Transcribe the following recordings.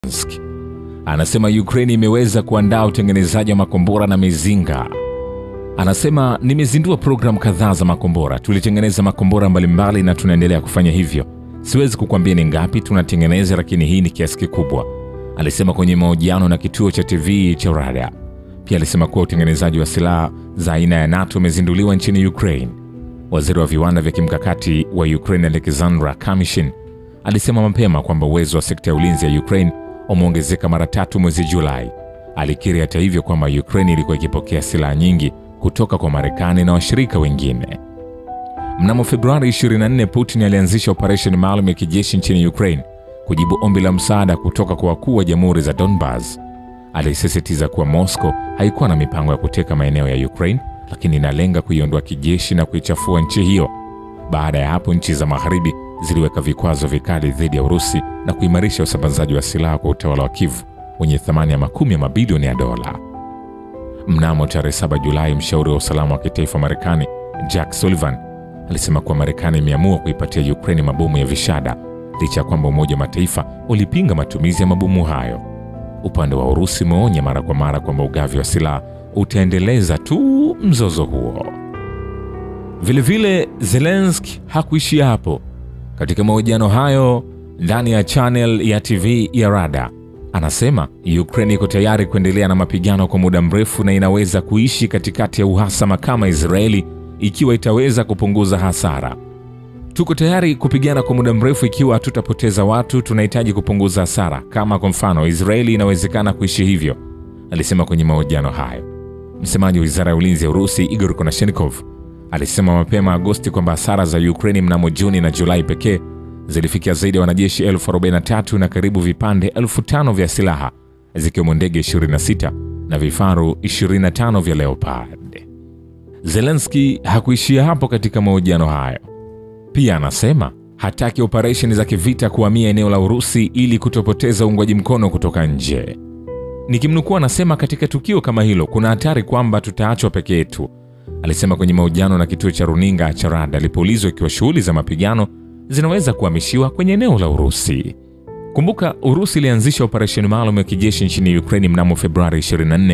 Zelensky. Anasema Ukraine imeweza kuandaa utengenezaji wa makombora na mizinga. Anasema nimezindua programu kadhaa za makombora, tulitengeneza makombora mbalimbali na tunaendelea kufanya hivyo. Siwezi kukwambia ni ngapi tunatengeneza, lakini hii ni kiasi kikubwa, alisema kwenye mahojiano na kituo cha TV cha Rada. Pia alisema kuwa utengenezaji wa silaha za aina ya NATO umezinduliwa nchini Ukraine. Waziri wa viwanda vya kimkakati wa Ukraine Alexandra Kamishin alisema mapema kwamba uwezo wa sekta ya ulinzi ya Ukraine umeongezeka mara tatu mwezi Julai. Alikiri hata hivyo kwamba Ukraine ilikuwa ikipokea silaha nyingi kutoka kwa Marekani na washirika wengine. Mnamo Februari 24, Putin alianzisha operesheni maalum ya kijeshi nchini Ukraine kujibu ombi la msaada kutoka kwa wakuu wa jamhuri za Donbas. Alisisitiza kuwa Moscow haikuwa na mipango ya kuteka maeneo ya Ukraine, lakini inalenga kuiondoa kijeshi na kuichafua nchi hiyo. Baada ya hapo, nchi za magharibi ziliweka vikwazo vikali dhidi ya Urusi na kuimarisha usambazaji wa silaha kwa utawala wa Kiev wenye thamani ya makumi ya mabilioni ya dola. Mnamo tarehe 7 Julai, mshauri wa usalama wa kitaifa wa Marekani Jack Sullivan alisema kuwa Marekani imeamua kuipatia Ukraine mabomu ya vishada licha ya kwamba Umoja wa Mataifa ulipinga matumizi ya mabomu hayo. Upande wa Urusi umeonya mara kwa mara kwamba ugavi wa silaha utaendeleza tu mzozo huo. Vilevile, Zelensky hakuishia hapo. Katika mahojiano hayo ndani ya channel ya TV ya Rada, anasema Ukraine iko tayari kuendelea na mapigano kwa muda mrefu na inaweza kuishi katikati ya uhasama kama Israeli ikiwa itaweza kupunguza hasara. Tuko tayari kupigana kwa muda mrefu ikiwa hatutapoteza watu. Tunahitaji kupunguza hasara, kama kwa mfano Israeli inawezekana kuishi hivyo, alisema kwenye mahojiano hayo. Msemaji wa wizara ya ulinzi ya Urusi Igor Konashenikov alisema mapema Agosti kwamba hasara za Ukraini mnamo Juni na Julai pekee zilifikia zaidi ya wanajeshi elfu 43 na karibu vipande elfu tano vya silaha zikiwemo ndege 26 na vifaru 25 vya Leopard. Zelensky hakuishia hapo katika mahojiano hayo. Pia anasema hataki operesheni za kivita kuhamia eneo la Urusi ili kutopoteza uungwaji mkono kutoka nje. Nikimnukuu, anasema katika tukio kama hilo kuna hatari kwamba tutaachwa peke yetu, alisema kwenye mahojiano na kituo cha runinga cha Rada alipoulizwa ikiwa shughuli za mapigano zinaweza kuhamishiwa kwenye eneo la Urusi. Kumbuka, Urusi ilianzisha operesheni maalum ya kijeshi nchini Ukraini mnamo Februari 24,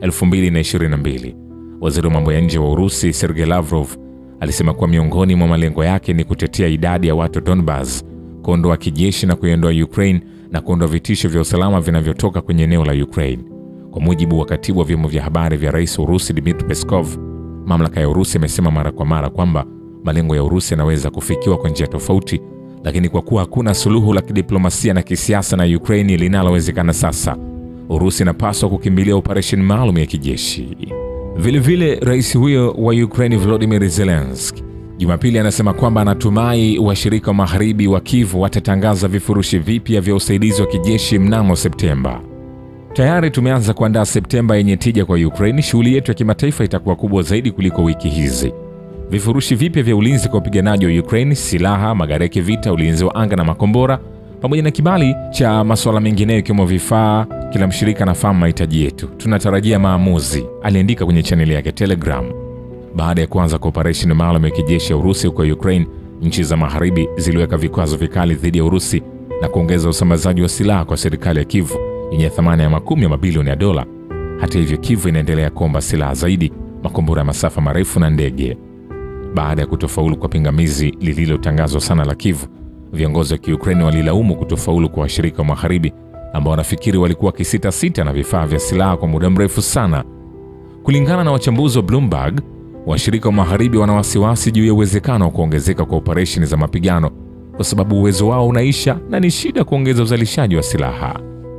2022. Waziri wa mambo ya nje wa Urusi Sergei Lavrov alisema kuwa miongoni mwa malengo yake ni kutetea idadi ya watu Donbas, kuondoa kijeshi na kuiondoa Ukraine na kuondoa vitisho vya usalama vinavyotoka kwenye eneo la Ukraine. Kwa mujibu wa katibu wa vyombo vya habari vya rais wa Urusi Dmitry Peskov, mamlaka ya Urusi imesema mara kwa mara kwamba malengo ya Urusi yanaweza kufikiwa kwa njia tofauti, lakini kwa kuwa hakuna suluhu la kidiplomasia na kisiasa na Ukraine linalowezekana sasa, Urusi inapaswa kukimbilia operesheni maalum ya kijeshi. Vilevile, rais huyo wa Ukraine Volodymyr Zelensky Jumapili anasema kwamba anatumai washirika wa magharibi wa Kiev watatangaza vifurushi vipya vya usaidizi wa kijeshi mnamo Septemba. Tayari tumeanza kuandaa Septemba yenye tija kwa Ukraine. Shughuli yetu ya kimataifa itakuwa kubwa zaidi kuliko wiki hizi. Vifurushi vipya vya ulinzi kwa wapiganaji wa Ukraine, silaha, magari ya kivita, ulinzi wa anga na makombora, pamoja na kibali cha masuala mengineyo ikiwemo vifaa. Kila mshirika anafahamu mahitaji yetu, tunatarajia maamuzi, aliandika kwenye chaneli yake Telegram. Baada ya kuanza kwa operesheni maalum ya kijeshi ya Urusi huko Ukraine, nchi za magharibi ziliweka vikwazo vikali dhidi ya Urusi na kuongeza usambazaji wa silaha kwa serikali ya Kiev yenye thamani ya makumi ya mabilioni ya dola. Hata hivyo, Kiev inaendelea kuomba silaha zaidi, makombora ya masafa marefu na ndege. Baada ya kutofaulu kwa pingamizi lililotangazwa sana la Kiev, viongozi wa Kiukraini walilaumu kutofaulu kwa washirika wa magharibi ambao wanafikiri walikuwa wakisitasita na vifaa vya silaha kwa muda mrefu sana. Kulingana na wachambuzi wa Bloomberg, washirika wa magharibi wana wasiwasi juu ya uwezekano wa kuongezeka kwa operesheni za mapigano kwa sababu uwezo wao unaisha na ni shida kuongeza uzalishaji wa silaha.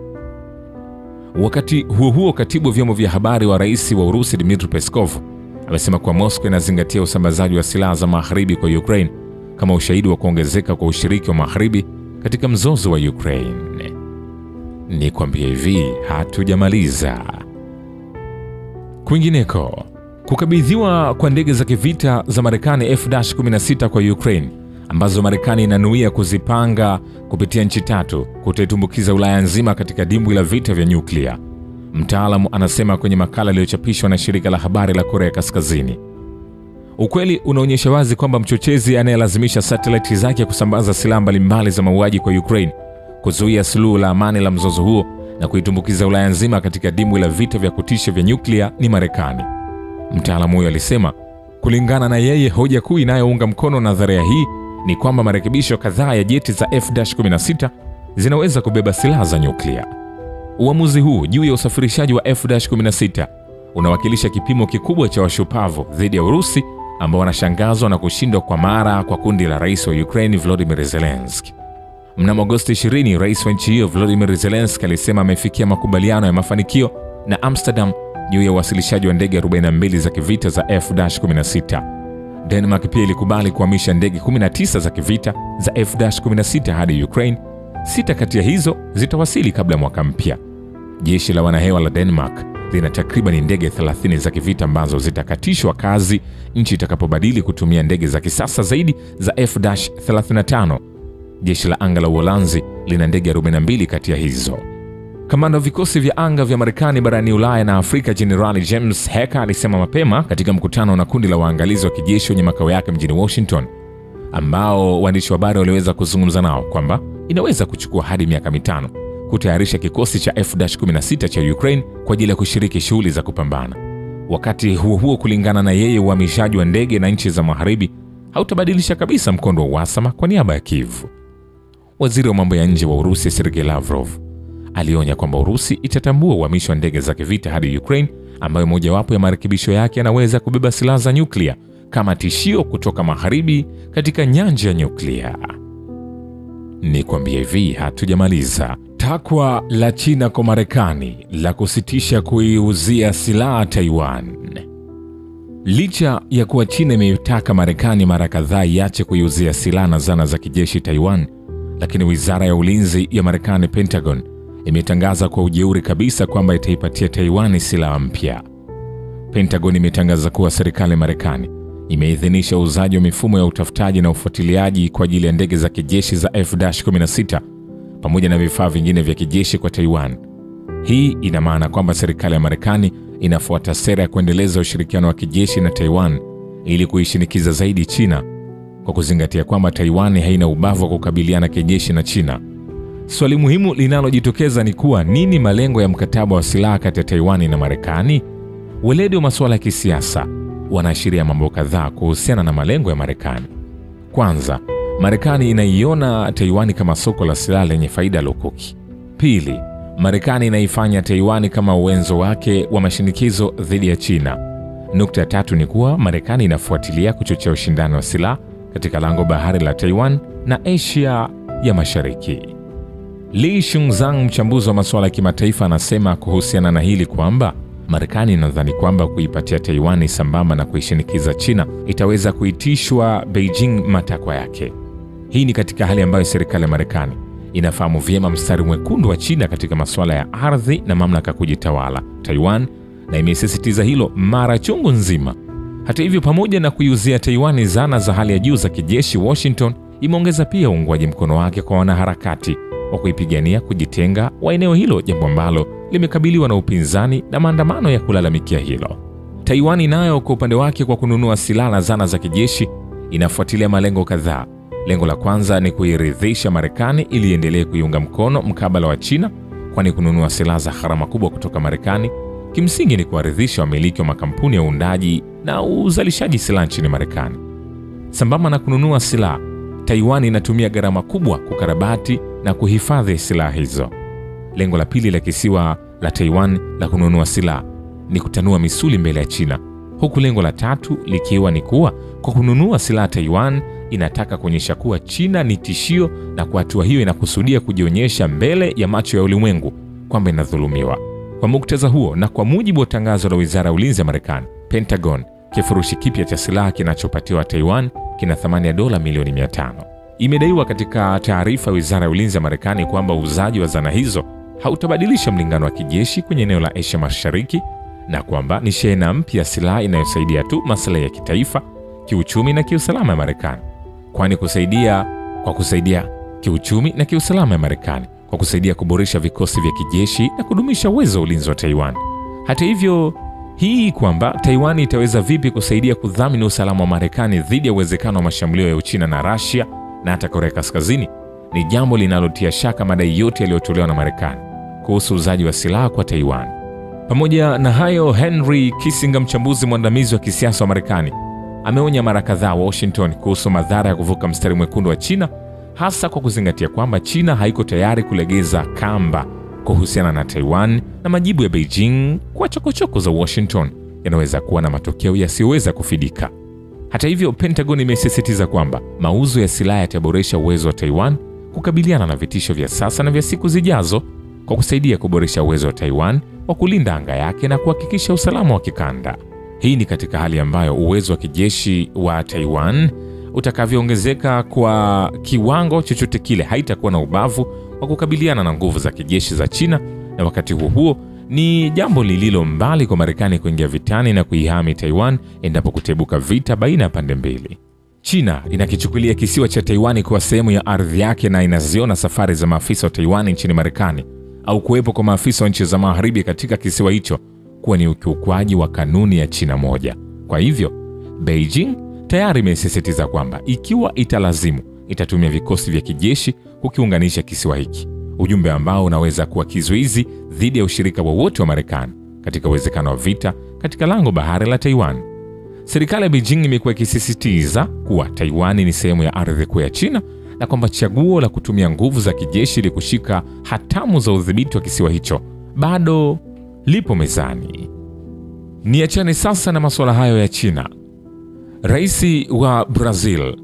Wakati huo huo, katibu wa vyombo vya habari wa rais wa Urusi Dmitry Peskov amesema kuwa Moscow inazingatia usambazaji wa silaha za magharibi kwa Ukraine kama ushahidi wa kuongezeka kwa ushiriki wa magharibi katika mzozo wa Ukraine. Ni kwambia hivi, hatujamaliza. Kwingineko, kukabidhiwa kwa ndege za kivita za Marekani F-16 kwa Ukraine ambazo Marekani inanuia kuzipanga kupitia nchi tatu kutaitumbukiza Ulaya nzima katika dimbwi la vita vya nyuklia. Mtaalamu anasema kwenye makala iliyochapishwa na shirika la habari la Korea Kaskazini. Ukweli unaonyesha wazi kwamba mchochezi anayelazimisha satelaiti zake kusambaza silaha mbalimbali za mauaji kwa Ukraine kuzuia suluhu la amani la mzozo huo na kuitumbukiza Ulaya nzima katika dimbwi la vita vya kutisha vya nyuklia ni Marekani. Mtaalamu huyo alisema, kulingana na yeye, hoja kuu inayounga mkono nadharia hii ni kwamba marekebisho kadhaa ya jeti za F-16 zinaweza kubeba silaha za nyuklia. Uamuzi huu juu ya usafirishaji wa F-16 unawakilisha kipimo kikubwa cha washupavu dhidi ya Urusi ambao wanashangazwa na kushindwa kwa mara kwa kundi la rais wa Ukraine Volodymyr Zelensky. Mnamo Agosti 20, rais wa nchi hiyo Volodymyr Zelensky alisema amefikia makubaliano ya mafanikio na Amsterdam juu ya uwasilishaji wa ndege 42 za kivita za F-16. Denmark pia ilikubali kuhamisha ndege 19 za kivita za F-16 hadi Ukraine. Sita kati ya hizo zitawasili kabla ya mwaka mpya. Jeshi la wanahewa la Denmark lina takriban ndege 30 za kivita ambazo zitakatishwa kazi nchi itakapobadili kutumia ndege za kisasa zaidi za F-35. Jeshi la anga la Uholanzi lina ndege 42 kati ya hizo. Kamanda wa vikosi vya anga vya Marekani barani Ulaya na Afrika, Jenerali James Hecker alisema mapema katika mkutano na kundi la waangalizi wa kijeshi wenye makao yake mjini Washington, ambao waandishi wa habari waliweza kuzungumza nao kwamba inaweza kuchukua hadi miaka mitano kutayarisha kikosi cha F-16 cha Ukraine kwa ajili ya kushiriki shughuli za kupambana. Wakati huo huo, kulingana na yeye, uhamishaji wa ndege na nchi za magharibi hautabadilisha kabisa mkondo wa uhasama kwa niaba ya Kiev. Waziri wa mambo ya nje wa Urusi Sergei Lavrov alionya kwamba Urusi itatambua uhamisho wa ndege za kivita hadi Ukraine, ambayo mojawapo ya marekebisho yake yanaweza kubeba silaha za nyuklia kama tishio kutoka magharibi katika nyanja ya nyuklia. Ni kwambia hivi, hatujamaliza. Takwa la China kwa Marekani la kusitisha kuiuzia silaha Taiwan. Licha ya kuwa China imeitaka Marekani mara kadhaa iache kuiuzia silaha na zana za kijeshi Taiwan, lakini wizara ya ulinzi ya Marekani, Pentagon, imetangaza kwa ujeuri kabisa kwamba itaipatia Taiwan silaha mpya. Pentagon imetangaza kuwa serikali ya Marekani imeidhinisha uuzaji wa mifumo ya utafutaji na ufuatiliaji kwa ajili ya ndege za kijeshi za F-16 pamoja na vifaa vingine vya kijeshi kwa Taiwan. Hii ina maana kwamba serikali ya Marekani inafuata sera ya kuendeleza ushirikiano wa kijeshi na Taiwan ili kuishinikiza zaidi China, kwa kuzingatia kwamba Taiwan haina ubavu wa kukabiliana kijeshi na China. Swali muhimu linalojitokeza ni kuwa nini malengo ya mkataba wa silaha kati ya Taiwan na Marekani? Weledi wa masuala ya kisiasa wanaashiria mambo kadhaa kuhusiana na malengo ya Marekani. Kwanza, Marekani inaiona Taiwani kama soko la silaha lenye faida lukuki. Pili, Marekani inaifanya Taiwani kama uwenzo wake wa mashinikizo dhidi ya China. Nukta ya tatu ni kuwa Marekani inafuatilia kuchochea ushindani wa silaha katika lango bahari la Taiwan na Asia ya Mashariki. Li Shungzang, mchambuzi wa masuala ya kimataifa, anasema kuhusiana na hili kwamba Marekani inadhani kwamba kuipatia Taiwani sambamba na kuishinikiza China itaweza kuitishwa Beijing matakwa yake. Hii ni katika hali ambayo serikali ya Marekani inafahamu vyema mstari mwekundu wa China katika masuala ya ardhi na mamlaka kujitawala Taiwan, na imesisitiza hilo mara chungu nzima. Hata hivyo, pamoja na kuiuzia Taiwani zana za hali ya juu za kijeshi, Washington imeongeza pia uungwaji mkono wake kwa wanaharakati wa kuipigania kujitenga wa eneo hilo, jambo ambalo limekabiliwa na upinzani na maandamano ya kulalamikia hilo. Taiwani nayo kwa upande wake, kwa kununua silaha na zana za kijeshi, inafuatilia malengo kadhaa. Lengo la kwanza ni kuiridhisha Marekani ili iendelee kuiunga mkono mkabala wa China, kwani kununua silaha za gharama kubwa kutoka Marekani kimsingi ni kuwaridhisha wamiliki wa makampuni ya uundaji na uzalishaji silaha nchini Marekani. Sambamba na kununua silaha, Taiwan inatumia gharama kubwa kukarabati na kuhifadhi silaha hizo. Lengo la pili la kisiwa la Taiwan la kununua silaha ni kutanua misuli mbele ya China, huku lengo la tatu likiwa ni kuwa kwa kununua silaha Taiwan inataka kuonyesha kuwa China ni tishio, na kwa hatua hiyo inakusudia kujionyesha mbele ya macho ya ulimwengu kwamba inadhulumiwa. Kwa muktadha huo, na kwa mujibu wa tangazo la wizara ya ulinzi ya Marekani, Pentagon, kifurushi kipya cha silaha kinachopatiwa Taiwan kina thamani ya dola milioni 500. Imedaiwa katika taarifa ya wizara ya ulinzi ya Marekani kwamba uuzaji wa zana hizo hautabadilisha mlingano wa kijeshi kwenye eneo la Asia Mashariki na kwamba ni shehena mpya ya silaha inayosaidia tu maslahi ya kitaifa, kiuchumi na kiusalama ya Marekani, kwani kusaidia kwa kusaidia kiuchumi na kiusalama ya Marekani kwa kusaidia kuboresha vikosi vya kijeshi na kudumisha uwezo wa ulinzi wa Taiwan. Hata hivyo, hii kwamba Taiwan itaweza vipi kusaidia kudhamini usalama wa Marekani dhidi ya uwezekano wa mashambulio ya Uchina na Russia na hata Korea Kaskazini ni jambo linalotia shaka madai yote yaliyotolewa na Marekani kuhusu uuzaji wa silaha kwa Taiwan. Pamoja na hayo, Henry Kissinger, mchambuzi mwandamizi wa kisiasa wa Marekani, ameonya mara kadhaa Washington kuhusu madhara ya kuvuka mstari mwekundu wa China, hasa kwa kuzingatia kwamba China haiko tayari kulegeza kamba kuhusiana na Taiwan, na majibu ya Beijing kwa chokochoko za Washington yanaweza kuwa na matokeo yasiyoweza kufidika. Hata hivyo, Pentagon imesisitiza kwamba mauzo ya silaha yataboresha uwezo wa Taiwan kukabiliana na vitisho vya sasa na vya siku zijazo kwa kusaidia kuboresha uwezo wa Taiwan wa kulinda anga yake na kuhakikisha usalama wa kikanda. Hii ni katika hali ambayo uwezo wa kijeshi wa Taiwan utakavyoongezeka kwa kiwango chochote kile, haitakuwa na ubavu wa kukabiliana na nguvu za kijeshi za China, na wakati huo huo ni jambo lililo mbali kwa Marekani kuingia vitani na kuihami Taiwan endapo kutebuka vita baina ya pande mbili. China inakichukulia kisiwa cha Taiwani kuwa sehemu ya ardhi yake na inaziona safari za maafisa wa Taiwani nchini Marekani au kuwepo kwa maafisa wa nchi za magharibi katika kisiwa hicho kuwa ni ukiukwaji wa kanuni ya China moja. Kwa hivyo, Beijing tayari imesisitiza kwamba ikiwa italazimu, itatumia vikosi vya kijeshi kukiunganisha kisiwa hiki, ujumbe ambao unaweza kuwa kizuizi dhidi ya ushirika wowote wa, wa Marekani katika uwezekano wa vita katika lango bahari la Taiwan. Serikali ya Beijing imekuwa ikisisitiza kuwa Taiwan ni sehemu ya ardhi kuu ya China na kwamba chaguo la kutumia nguvu za kijeshi ili kushika hatamu za udhibiti wa kisiwa hicho bado lipo mezani. Niachane sasa na masuala hayo ya China. Rais wa Brazil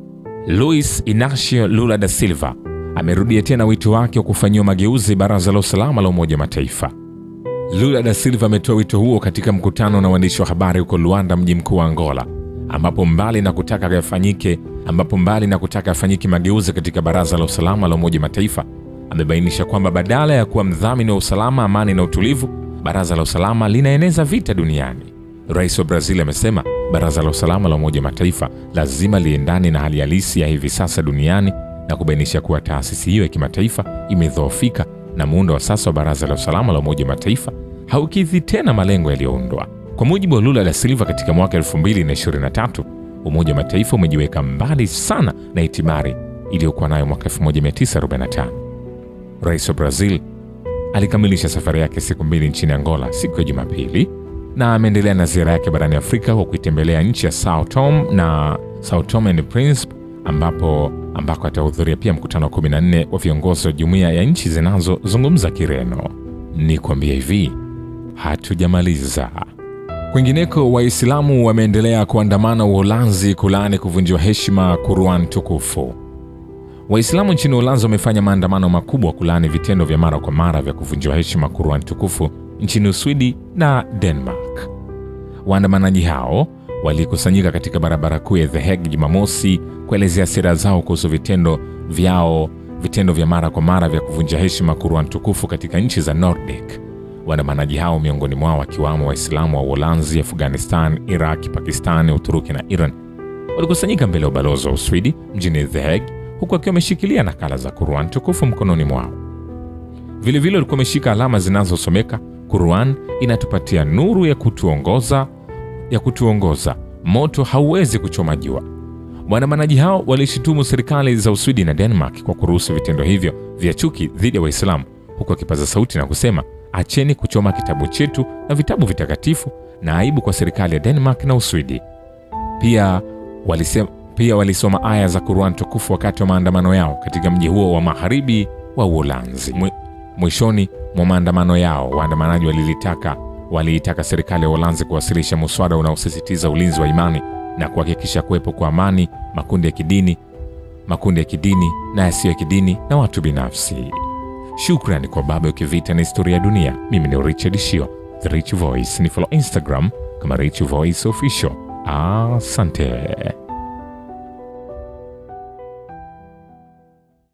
Luis Inacio Lula da Silva amerudia tena wito wake wa kufanyiwa mageuzi baraza la usalama la Umoja wa Mataifa. Lula da Silva ametoa wito huo katika mkutano na waandishi wa habari huko Luanda, mji mkuu wa Angola, ambapo mbali na kutaka yafanyike ambapo mbali na kutaka yafanyike mageuzi katika baraza la usalama la Umoja wa Mataifa, amebainisha kwamba badala ya kuwa mdhamini wa usalama, amani na utulivu, baraza la usalama linaeneza vita duniani. Rais wa Brazil amesema baraza la usalama la Umoja wa Mataifa lazima liendane na hali halisi ya hivi sasa duniani na kubainisha kuwa taasisi hiyo ya kimataifa imedhoofika na muundo wa sasa wa baraza la usalama la Umoja wa Mataifa haukidhi tena malengo yaliyoundwa. Kwa mujibu wa Lula da Silva, katika mwaka 2023 Umoja wa Mataifa umejiweka mbali sana na itibari iliyokuwa nayo mwaka 1945. Rais wa Brazil alikamilisha safari yake siku mbili nchini Angola siku ya Jumapili na ameendelea na ziara yake barani Afrika kwa kuitembelea nchi ya Sao Tome na Sao Tome and Principe ambapo ambako atahudhuria pia mkutano wa 14 wa viongozi wa jumuiya ya nchi zinazozungumza Kireno. Ni kuambia hivi, hatujamaliza. Kwingineko, Waislamu wameendelea kuandamana Uholanzi kulaani kuvunjiwa heshima Quran tukufu. Waislamu nchini Uholanzi wamefanya maandamano makubwa kulaani vitendo vya mara kwa mara vya kuvunjiwa heshima Quran tukufu nchini Uswidi na Denmark. Waandamanaji hao walikusanyika katika barabara kuu ya The Hague Jumamosi kuelezea sera zao kuhusu vitendo vyao vitendo vya mara kwa mara vya kuvunja heshima Quran tukufu katika nchi za Nordic. Waandamanaji hao miongoni mwao wakiwamo Waislamu wa Uholanzi, Afghanistan, Iraq, Pakistan, Uturuki na Iran walikusanyika mbele ya ubalozi wa Uswidi mjini The Hague huku wakiwa wameshikilia nakala za Quran tukufu mkononi mwao. Vilevile walikuwa wameshika alama zinazosomeka Quran inatupatia nuru ya kutuongoza ya kutuongoza, moto hauwezi kuchoma jua. Waandamanaji hao walishutumu serikali za Uswidi na Denmark kwa kuruhusu vitendo hivyo vya chuki dhidi ya Waislamu, huku wakipaza sauti na kusema acheni kuchoma kitabu chetu na vitabu vitakatifu, na aibu kwa serikali ya Denmark na Uswidi. Pia walisema, pia walisoma aya za Quran tukufu wakati wa maandamano yao katika mji huo wa magharibi wa Uholanzi. Mwishoni mwa maandamano yao, waandamanaji walilitaka waliitaka serikali ya Uholanzi kuwasilisha muswada unaosisitiza ulinzi wa imani na kuhakikisha kuwepo kwa amani makundi ya kidini makundi ya kidini na yasiyo ya kidini na watu binafsi. Shukrani kwa Baba Ukivita na Historia ya Dunia. Mimi ni Richard Shio, The Rich Voice. Ni follow Instagram kama Rich Voice Official. Asante.